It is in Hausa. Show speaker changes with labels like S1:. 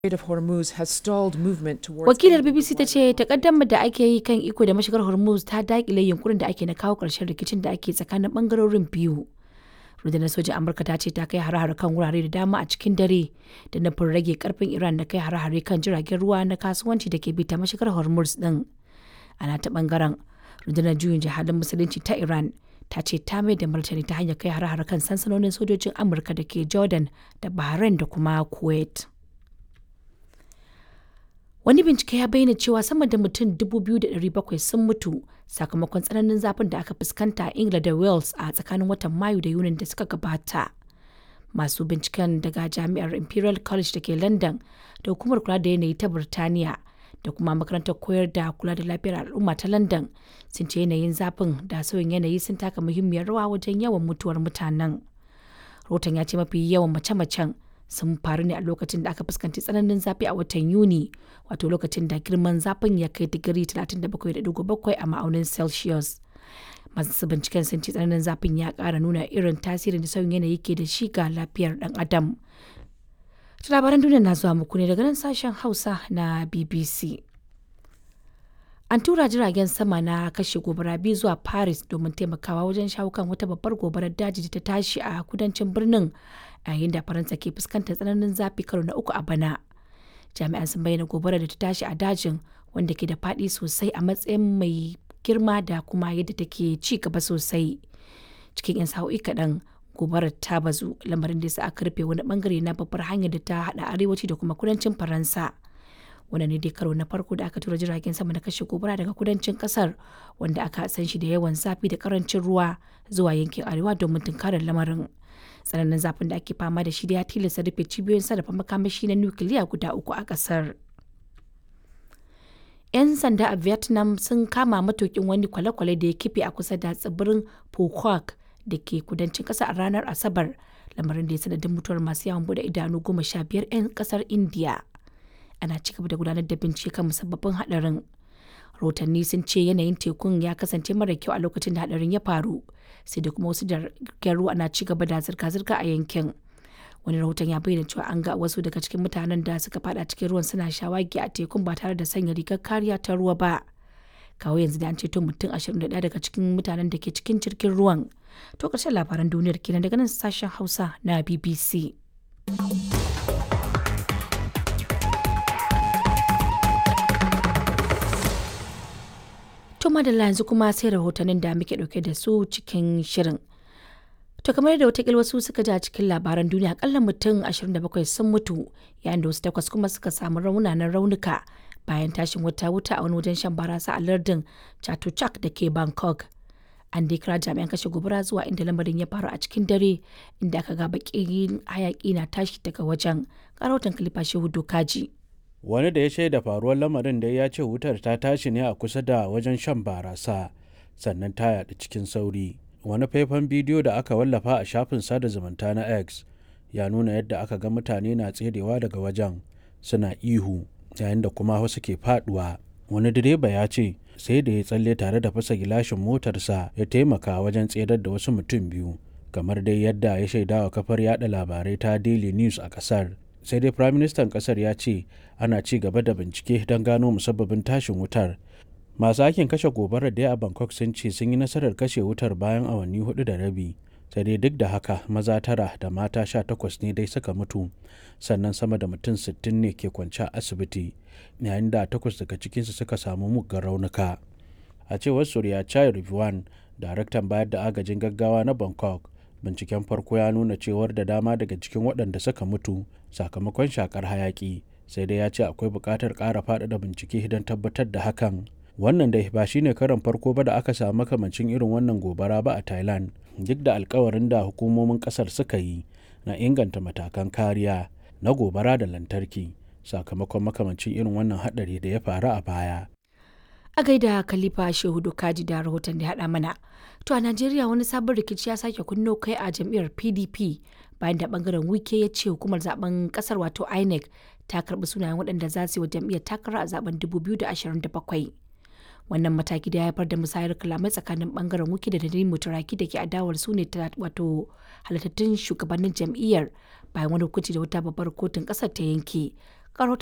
S1: Strait of Hormuz has stalled movement towards
S2: Wakilar BBC ta ce takaddamar da ake yi kan iko da mashigar Hormuz ta dakile yunkurin da ake na kawo ƙarshen rikicin da ake tsakanin bangarorin biyu. Rundunar sojin Amurka ta ce ta kai hare-hare kan wurare da dama a cikin dare da nufin rage karfin Iran da kai hare-hare kan jiragen ruwa na kasuwanci da ke bi ta mashigar Hormuz din. Ana ta bangaren rundunar juyin jihadin musulunci ta Iran ta ce ta mai da martani ta hanyar kai hare-hare kan sansanonin sojojin Amurka da ke Jordan da Bahrain da kuma Kuwait. Wani bincike ya bayyana cewa sama da mutum 2,700 sun mutu sakamakon tsananin zafin da aka fuskanta a Ingila da Wales a tsakanin watan Mayu da Yunin da suka gabata. Masu binciken daga Jami'ar Imperial College da ke London da Hukumar Kula da Yanayi ta Birtaniya da kuma Makarantar Koyar da Kula da Lafiyar Al'umma ta London sun ce yanayin zafin da sauyin yanayi sun taka muhimmiyar rawa wajen yawan mutuwar mutanen. Rotan ya ce mafi yawan mace-macen sun faru ne a lokacin da aka fuskanci tsananin zafi a watan Yuni, wato lokacin da girman zafin ya kai digiri 37.7 a ma'aunin Celsius. Masu binciken sun ce tsananin zafin ya ƙara nuna irin tasirin da sauyin yanayi ke da shi ga lafiyar ɗan adam. Labaran duniya na zuwa muku ne daga nan sashen Hausa na BBC. An tura jiragen sama na kashe gobara biyu zuwa Paris domin taimakawa wajen shawo kan wata babbar gobarar daji da ta tashi a kudancin birnin a yayin da Faransa ke fuskantar tsananin zafi karo na uku a bana. Jami'an sun bayyana gobarar da ta tashi a dajin wanda ke da faɗi sosai a matsayin mai girma da kuma yadda take ci gaba sosai. Cikin 'yan sa'o'i kaɗan gobarar ta bazu lamarin da sa aka rufe wani bangare na babbar hanyar da ta haɗa arewaci da kuma kudancin Faransa. wannan ne dai karo na farko da aka tura jiragen sama na kashe gobara daga kudancin kasar wanda aka san shi da yawan zafi da karancin ruwa zuwa yankin arewa domin tunkarar lamarin tsananin zafin da ake fama da shi da ya tilasta rufe cibiyoyin sarrafa makamashi na nukiliya guda uku a kasar yan sanda a vietnam sun kama matukin wani kwale-kwale da ya kife a kusa da tsibirin phuoc da ke kudancin kasa a ranar asabar lamarin da ya sanadin mutuwar masu yawon bude idanu goma sha biyar 'yan kasar india ana ci gaba da gudanar da bincike kan musabbabin hadarin rahotanni sun ce yanayin tekun ya kasance mara kyau a lokacin da hadarin ya faru sai da kuma wasu jirgin ruwa na ci gaba da zirga-zirga a yankin wani rahoton ya bayyana cewa an ga wasu daga cikin mutanen da suka fada cikin ruwan suna shawagi a tekun ba tare da sanya rigar kariya ta ruwa ba kawo yanzu da an ceto mutum 21 daga cikin mutanen da ke cikin jirgin ruwan to ƙarshen labaran duniyar kenan daga nan sashen hausa na bbc To madalla yanzu kuma sai rahotannin da muke dauke da su cikin shirin. To kamar da watakil wasu suka ji a cikin labaran duniya akalla mutum 27 sun mutu yayin da wasu takwas kuma suka samu raunanan raunuka bayan tashin wata wuta a wani wajen shan barasa a lardin Chatuchak da ke Bangkok. An dai kira jami'an kashe gobara zuwa inda lamarin ya faru a cikin dare inda aka ga bakin hayaki na tashi daga wajen. Karautan Kalifa Shehu Dokaji.
S3: wani da ya shaida faruwar lamarin da ya ce wutar ta tashi ne a kusa da wajen shan barasa sannan ta yaɗu cikin sauri wani faifan bidiyo da aka wallafa a shafin sada zumunta na x ya nuna yadda aka ga mutane na tserewa daga wajen suna ihu yayin da kuma wasu ke faduwa wani direba ya ce sai da ya tsalle tare da fasa gilashin motarsa ya taimaka wajen tserar da wasu mutum biyu kamar dai yadda ya shaidawa kafar yada labarai ta daily news a kasar sai dai firaministan kasar ya ce ana ci gaba da bincike don gano musabbabin tashin wutar masu aikin kashe gobarar da a bangkok sun ce sun yi nasarar kashe wutar bayan awanni hudu da rabi sai dai duk da haka maza tara da mata sha takwas ne dai suka mutu sannan sama da mutum sittin ne ke kwance a asibiti yayin da takwas daga cikinsu suka samu muggan raunuka a cewar surya chai rivuan daraktan bayar da agajin gaggawa na bangkok binciken farko ya nuna cewar da dama daga cikin waɗanda suka mutu sakamakon shakar hayaki sai dai ya ce akwai buƙatar ƙara faɗaɗa bincike don tabbatar da hakan wannan dai ba shine karan farko ba da aka samu makamancin irin wannan gobara ba a thailand duk da alkawarin da hukumomin ƙasar suka yi na inganta matakan kariya na gobara da lantarki sakamakon makamancin irin wannan haɗari da ya faru a baya
S2: a gaida khalifa shehu kaji da rahoton da haɗa mana to a najeriya wani sabon rikici ya sake kunno kai a jam'iyyar pdp bayan da bangaren wike ya ce hukumar zaben kasar wato inec ta karbi sunayen waɗanda za su yi wa jam'iyyar takara a zaben 2027 wannan mataki da ya haifar da musayar kalamai tsakanin bangaren wike da dalilin mutaraki da ke adawar su ne wato halittattun shugabannin jam'iyyar bayan wani hukunci da wata babbar kotun kasar ta yanke Ga